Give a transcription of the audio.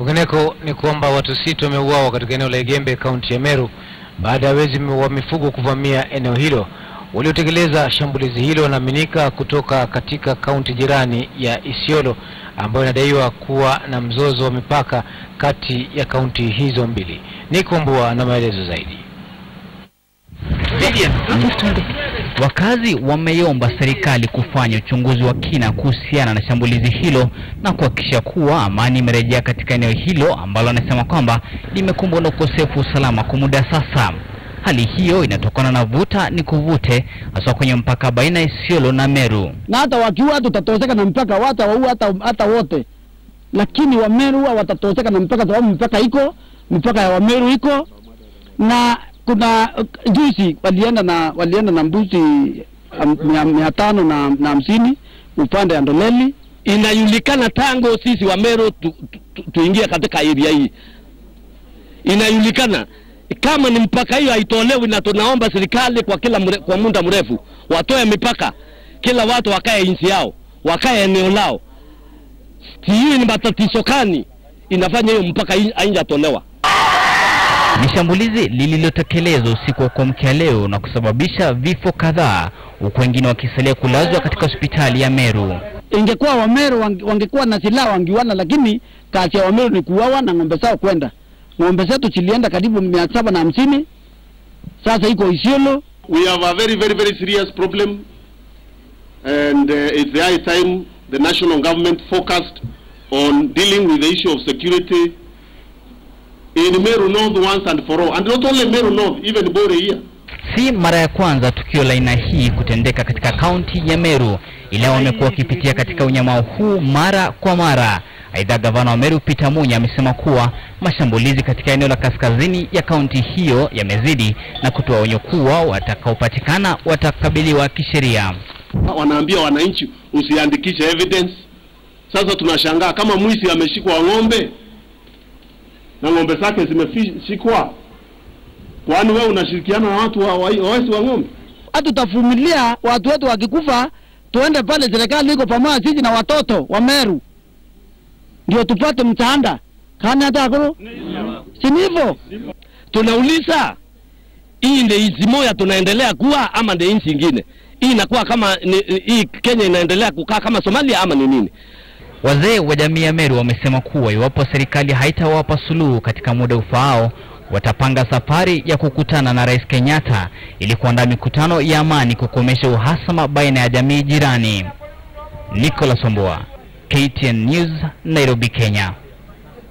Kwingineko ni kwamba watu sita wameuawa katika eneo la Igembe, kaunti ya Meru baada ya wezi wa mifugo kuvamia eneo hilo. Waliotekeleza shambulizi hilo wanaaminika kutoka katika kaunti jirani ya Isiolo ambayo inadaiwa kuwa na mzozo wa mipaka kati ya kaunti hizo mbili. Niko Mbua na maelezo zaidi. Wakazi wameiomba serikali kufanya uchunguzi wa kina kuhusiana na shambulizi hilo na kuhakikisha kuwa amani imerejea katika eneo hilo ambalo anasema kwamba limekumbwa na ukosefu wa usalama kwa muda sasa. Hali hiyo inatokana na vuta ni kuvute, hasa kwenye mpaka baina ya Isiolo na Meru. na hata wakiua tutatoseka na mpaka, wata waua hata, hata wote, lakini Wameru huwa watatoseka na mpaka, sababu mpaka iko mpaka ya Wameru iko na kuna uh, juzi walienda na walienda na mbuzi um, mia, mia tano na na hamsini upande ya Ndoleli. inajulikana tangu sisi wa Meru tu, tu, tuingie katika area hii, inajulikana kama ni mpaka hiyo haitolewi, na tunaomba serikali kwa kila mre, kwa muda mrefu watoe mipaka, kila watu wakae nchi yao, wakae eneo lao. Sijui ni matatizo gani inafanya hiyo mpaka haijatolewa. Ni shambulizi lililotekelezwa usiku wa kuamkia leo na kusababisha vifo kadhaa, huku wengine wakisalia kulazwa katika hospitali ya Meru. Ingekuwa Wameru wange- wangekuwa na silaha wangiwana, lakini kazi ya Wameru ni kuuawa na ng'ombe zao kwenda. Ng'ombe zetu zilienda karibu mia saba na hamsini sasa iko Isiolo. We have a very, very, very serious problem, and uh, it's the high time the national government focused on dealing with the issue of security in Meru North once and for all, and not only Meru North, even Bore here. Si mara ya kwanza tukio la aina hii kutendeka katika kaunti ya Meru, ila wamekuwa wakipitia katika unyama huu mara kwa mara. Aidha, gavana wa Meru Peter Munya amesema kuwa mashambulizi katika eneo la kaskazini ya kaunti hiyo yamezidi na kutoa onyo kuwa watakaopatikana watakabiliwa kisheria. Wanaambia wananchi usiandikishe evidence. Sasa tunashangaa kama mwizi ameshikwa ng'ombe na ng'ombe zake zimeshikwa, kwani wewe unashirikiana na watu wa, wa, wawezi wa ng'ombe? Hatutavumilia watu wetu wakikufa, tuende pale, serikali iko pamoja sisi na watoto wa Meru ndio tupate msaada kani hata akoro, si ni hivyo? Tunauliza, hii ndio nchi moja tunaendelea kuwa ama ndio nchi ingine? Hii inakuwa kama ni, hii Kenya inaendelea kukaa kama Somalia ama ni nini? Wazee wa jamii ya Meru wamesema kuwa iwapo serikali haitawapa suluhu katika muda ufaao, watapanga safari ya kukutana na Rais Kenyatta ili kuandaa mikutano ya amani kukomesha uhasama baina ya jamii jirani. Nicholas Omboa, KTN News, Nairobi, Kenya.